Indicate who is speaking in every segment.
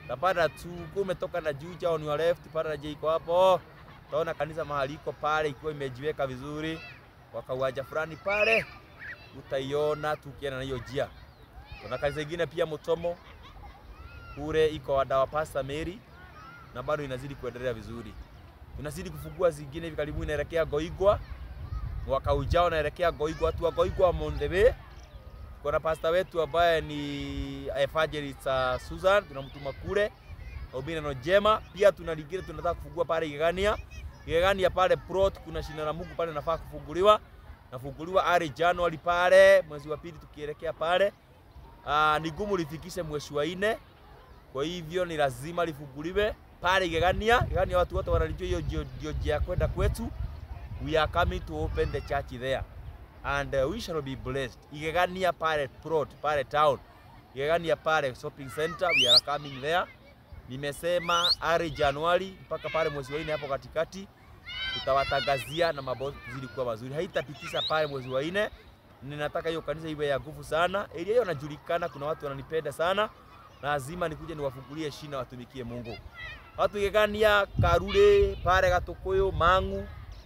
Speaker 1: Tapata tu ukiwa umetoka na Juja on your left, pata je iko hapo. Utaona kanisa mahali iko pale ikiwa imejiweka vizuri kwa kauwanja fulani pale, utaiona tukienda na hiyo njia. Kuna kanisa ingine pia Mutomo kule iko wadawa Pastor Mary na bado inazidi kuendelea vizuri. Tunazidi kufungua zingine hivi karibuni inaelekea Goigwa. Mwaka ujao naelekea Goigwa, watu wa Goigwa on the way. Kuna pastor wetu ambaye ni evangelist uh, Susan tunamtuma kule Obina no Jema. Pia tuna lingine tunataka kufungua pale Igegania. Igegania pale plot kuna shina la Mungu pale nafaa kufunguliwa. Nafunguliwa ari January pale mwezi wa pili tukielekea pale. Ah, ni gumu lifikishe mwezi wa nne. Kwa hivyo ni lazima lifunguliwe pale Igegania. Igegania watu wote wanalijua hiyo ndio ndio njia ya kwenda kwetu. We are coming to open the church there and uh, we shall be blessed. Igegania pale plot pale town. Igegania pale shopping center we are coming there. Nimesema ari Januari mpaka pale mwezi wa nne hapo katikati tutawatangazia na mambo zili kuwa mazuri. Haitapitisha pale mwezi wa nne. Ninataka hiyo kanisa iwe ya nguvu sana. Area hiyo inajulikana, kuna watu wananipenda sana. Lazima nikuje niwafungulie shina watumikie Mungu. Watu Igegania, Karure, pale Gatukuyu, Mang'u,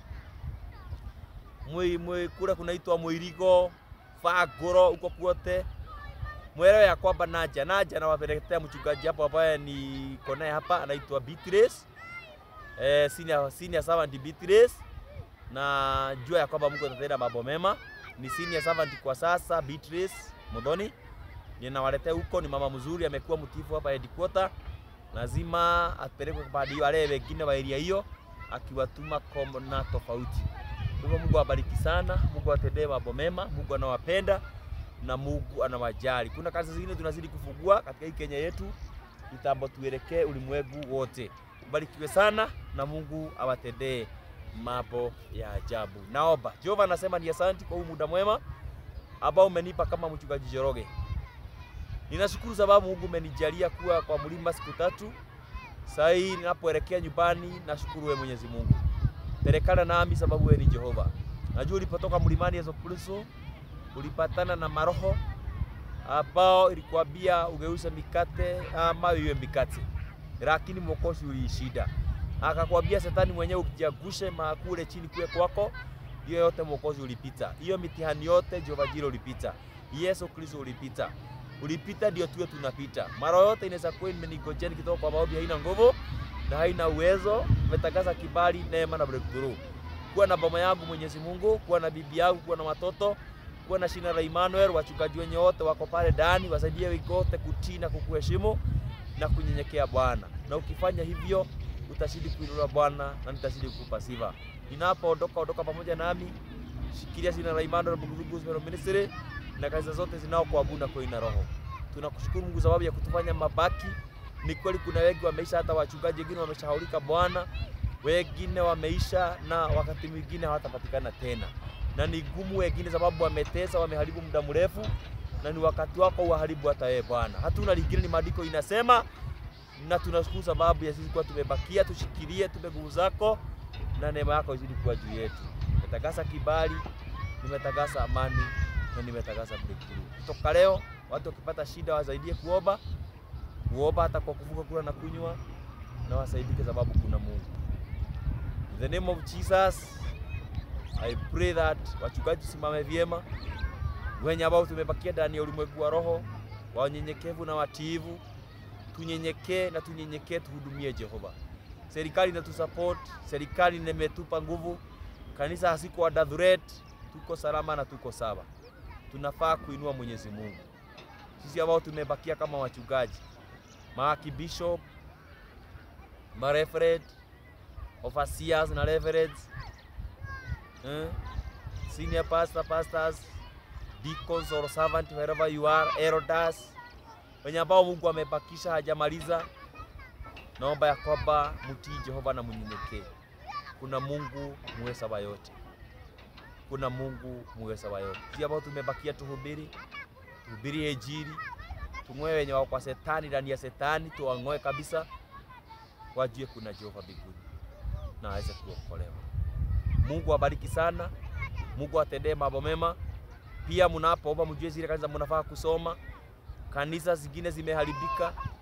Speaker 1: mwi mwi kule kunaitwa Mwirigo, Fagoro huko kwote. Mwelewe ya kwamba naja naja na wapelekea mchungaji hapo ambaye ni konaye hapa anaitwa Beatrice. Eh, senior senior servant Beatrice. Na jua ya kwamba Mungu atatenda mambo mema. Ni senior servant kwa sasa Beatrice Modoni. Ninawaletea huko, ni mama mzuri, amekuwa mtifu hapa headquarter. Lazima apelekwe kwa hiyo wale wengine wa area hiyo akiwatuma kona tofauti. Kwa hivyo Mungu awabariki sana, Mungu atendee mambo mema, Mungu anawapenda na Mungu anawajali. Kuna kazi zingine tunazidi kufungua katika hii Kenya yetu, kitambo tuelekee ulimwengu wote. Ubarikiwe sana na Mungu awatendee mambo ya ajabu. Naomba Jehova anasema ni asanti kwa huu muda mwema ambao umenipa kama mchungaji Njoroge. Ninashukuru sababu Mungu umenijalia kuwa kwa mlima siku tatu. Sasa hii ninapoelekea nyumbani, nashukuru wewe Mwenyezi Mungu. Pelekana nami sababu wewe ni Jehova. Najua ulipotoka mlimani Yesu Kristo ulipatana na maroho ambao ilikwambia ugeuze mikate ama iwe mikate, lakini mwokozi uliishinda. Akakwambia shetani mwenyewe ukijagushe makule chini kule kwako, hiyo yote mwokozi ulipita. Hiyo mitihani yote Jehova Jiro ulipita. Yesu Kristo ulipita. Ulipita ndio tuwe tunapita. Mara yote inaweza kuwa imenigojea nikitoka kwa maombi haina nguvu na haina uwezo. Umetangaza kibali, neema na breakthrough. Kuwa na boma yangu Mwenyezi Mungu, kuwa na bibi yangu, kuwa na watoto, kuwa na shina la Emmanuel, wachungaji wenye wote wako pale ndani, wasaidie wigote kutii na kukuheshimu na kunyenyekea Bwana. Na ukifanya hivyo utazidi kuinuliwa Bwana na nitazidi kukupa sifa. Ninapoondoka ondoka pamoja nami, shikilia shina la Emmanuel Buguzugu Gospel Ministry na kanisa zote zinaokuabudu na kuina roho. Tunakushukuru Mungu sababu ya kutufanya mabaki. Ni kweli kuna wengi wameisha, hata wachungaji wengine wameshahaulika Bwana, wengine wameisha na wakati mwingine hawatapatikana tena, na ni gumu wengine sababu wametesa, wameharibu muda mrefu, na ni wakati wako uharibu hata wewe Bwana. Hatuna lingine, ni maandiko inasema, na tunashukuru sababu ya sisi kuwa tumebakia. Tushikilie, tupe nguvu zako na neema yako izidi kuwa juu yetu. Nimetakasa kibali, nimetakasa amani na nimetangaza breakthrough. Kutoka leo watu wakipata shida wasaidie kuomba, kuomba hata kwa kuvuka kula na kunywa, na wasaidike sababu kuna Mungu. In the name of Jesus, I pray that wachungaji simame vyema, wenye ambao tumebakia ndani ya ulimwengu wa roho, wanyenyekevu na watiivu, tunyenyekee na tunyenyekee, tuhudumie Jehova. Serikali inatusupport, serikali imetupa nguvu, kanisa hasiko under threat, tuko salama na tuko sawa tunafaa kuinua Mwenyezi Mungu. Sisi ambao tumebakia kama wachungaji, maarchbishop, mareferent, overseers na reverends, eh, senior pastor, pastors, deacons or servant wherever you are, elders, wenye ambao Mungu amebakisha hajamaliza, naomba ya kwamba mtii Jehova na mnyenyekee. Kuna Mungu muweza wa yote kuna Mungu muweza wa yote. Sisi ambao tumebakia tuhubiri, tuhubiri Injili, tung'oe wenye wako kwa setani ndani ya setani, tuwang'oe kabisa, wajue kuna Jehova mbinguni na aweze kuokolewa. Mungu abariki sana, Mungu atendee mambo mema. Pia mnapoomba mjue zile kanisa mnafaa kusoma. Kanisa zingine zimeharibika,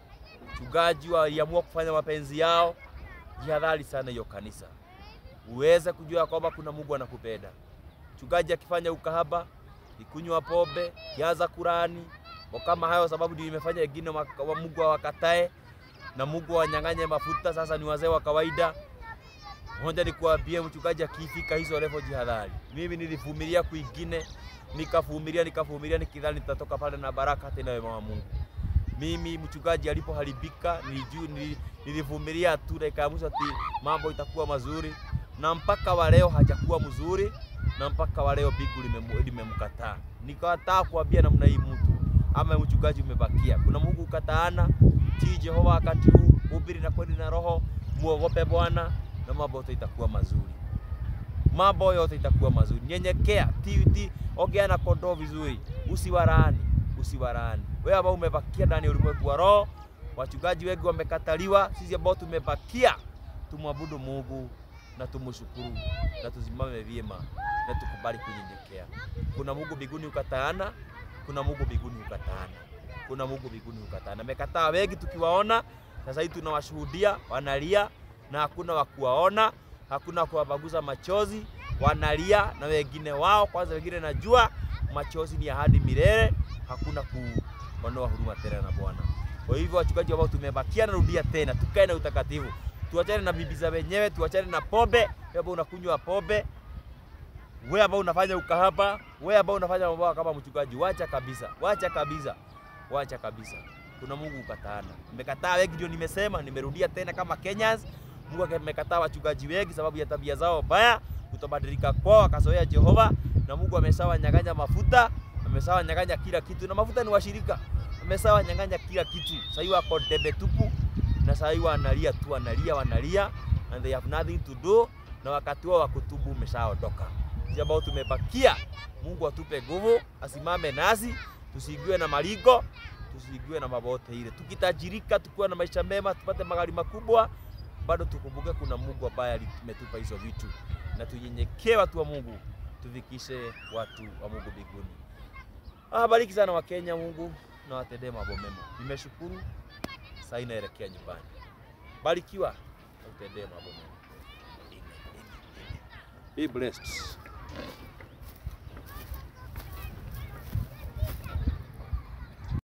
Speaker 1: Mchungaji waliamua kufanya mapenzi yao, jihadhari sana hiyo kanisa, uweze kujua kwamba kuna Mungu anakupenda. Mchungaji akifanya ukahaba, ikunywa pombe, kiaza Kurani kama hayo, sababu ndio imefanya wengine wa Mungu awakatae na Mungu awanyang'anye mafuta. Sasa ni wazee wa kawaida. Moja ni kuambia mchungaji akifika hizo level, jihadhari. Mimi nilivumilia kwingine, nikavumilia nikavumilia, nikidhani nitatoka pale na baraka tena wema wa Mungu. Mimi mchungaji alipoharibika, nilijua nilivumilia tu, dakika ya mwisho ati mambo itakuwa mazuri, na mpaka wa leo hajakuwa mzuri, na mpaka wa leo bigu limemkataa. Nikataa kuambia namna hii mtu ama mchungaji umebakia. Kuna Mungu ukataana, tii Jehova wakati huu, hubiri na kweli na roho, muogope Bwana na mambo yote itakuwa mazuri. Mambo yote itakuwa mazuri. Nyenyekea, tii tii, ongea na kondoo vizuri, usiwalaani, usiwalaani. Wewe ambao umebakia ndani ya ulimwengu wa roho, wachungaji wengi wamekataliwa, sisi ambao tumebakia tumwabudu Mungu na tumshukuru na tusimame vyema na tukubali kunyenyekea. Kuna Mungu mbinguni ukataana, kuna Mungu mbinguni ukataana, kuna Mungu mbinguni ukataana. Amekataa wengi tukiwaona, sasa hivi tunawashuhudia wanalia na hakuna wa kuwaona, hakuna kuwabaguza machozi, wanalia na wengine wao. Kwanza wengine najua machozi ni ahadi milele, hakuna kuonoa huruma tena na Bwana. Kwa hivyo wachungaji ambao tumebakia, narudia tena, tukae na utakatifu, tuachane na bibi za wenyewe, tuachane na pombe. Wewe ambao unakunywa pombe, wewe ambao unafanya ukahaba, wewe ambao unafanya mambo kama mchungaji, wacha kabisa, wacha kabisa, wacha kabisa. Kuna Mungu ukataana. Nimekataa wengi, ndio nimesema, nimerudia tena kama Kenyans. Mungu amekataa wachungaji wengi sababu ya tabia zao mbaya, kutobadilika kwao, akazoea Jehova, na Mungu ameshawanyang'anya mafuta, ameshawanyang'anya kila kitu, na mafuta ni washirika, ameshawanyang'anya kila kitu. Sasa hiyo wako debe tupu, na sasa hiyo wanalia tu, wanalia, wanalia and they have nothing to do, na wakati wao wa kutubu umeshaondoka. Sisi ambao tumebakia, Mungu atupe nguvu, asimame nasi, tusiingiwe na maligo tusiingiwe na mambo yote ile. Tukitajirika, tukiwa na maisha mema, tupate magari makubwa, bado tukumbuke kuna Mungu ambaye ametupa hizo vitu, na tunyenyekee watu wa Mungu, tufikishe watu wa Mungu mbinguni. Ah, bariki sana wa Kenya, Mungu na watendee mambo mema. Nimeshukuru, sasa inaelekea nyumbani. Barikiwa, utendee mambo mema. Amen. Amen. Amen. Be blessed.